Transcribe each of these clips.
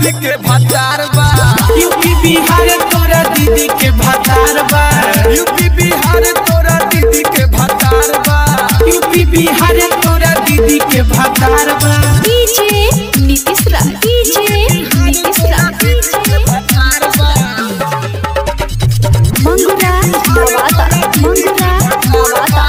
दीदी के भतार बा यूपी बिहार तोरा दीदी के भतार बा यूपी बिहार तोरा दीदी के भतार बा यूपी बिहार तोरा दीदी के भतार बा डीजे नीतीश रा डीजे नीतीश रा मंगुरा नवादा मंगुरा नवादा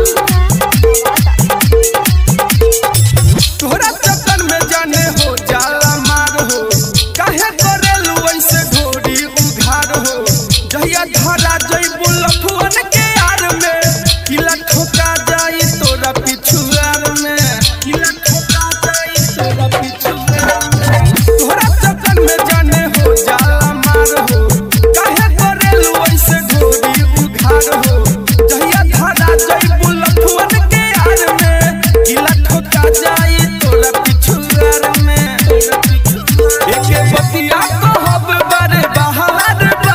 तोहरा चक्कर में जाने हो जाला मार हो काहे करेलू ऐसे घोड़ी उघार हो जहिया धरा जइबू लफुअन के यार में किला ठोका जाई तोरा पिछुआर में किला ठोका जाई तोरा पिछुआर में तोहरा चक्कर में जाने हो जाला मार हो काहे करेलू ऐसे घोड़ी उघार हो जहिया धरा जइबू लफुअन के यार में किला ठोका जाई तोरा पिछुआर में एके बतिया कहब बड़े बहार बा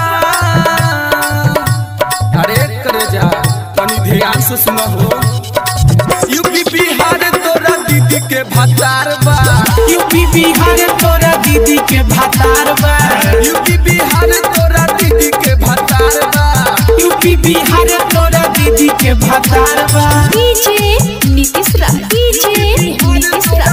अरे करे जा तनी ध्यान से सुनो हो यूपी बिहार तोरा दीदी के भतार बा यूपी बिहार तोरा दीदी के भतार बा यूपी बिहार तोरा दीदी के भतार बा यूपी बिहार तोरा दीदी के भतार बा डीजे नीतीश रा डीजे नीतीश रा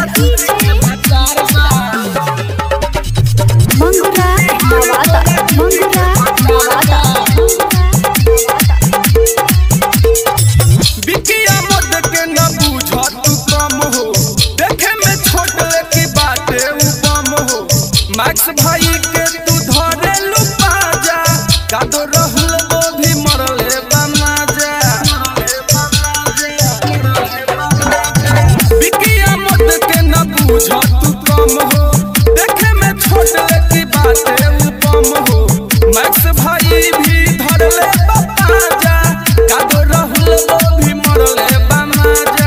मंगुरा नवादा मंगुरा नवादा बिकिया मद के न बूझ तू कम हो देखे में छोट की बाटे उ बम हो मैक्स भाई के तू धरे लू पाजा कादो रहल वो भी मरले बमाजा बिकिया मद के न बूझ तू कम हो देखे में छोट की बाटे उ बम हो मैक्स भाई भी धरले पाजा कादो रहल वो भी मरले बमाजा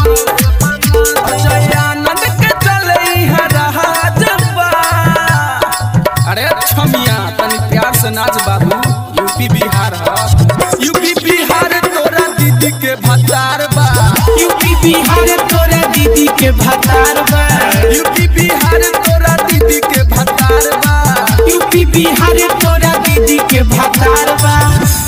अजय आनंद के चले इहाँ राजबा अरे छमिया तनी प्यार से नाच बाबू यूपी बिहार ह यूपी बिहार तोरा दीदी के भतार बा यूपी बिहार तोरा दीदी के भतार बा यूपी बिहार तोरा दीदी के भतार बा यूपी बिहार तोरा दीदी के भतार बा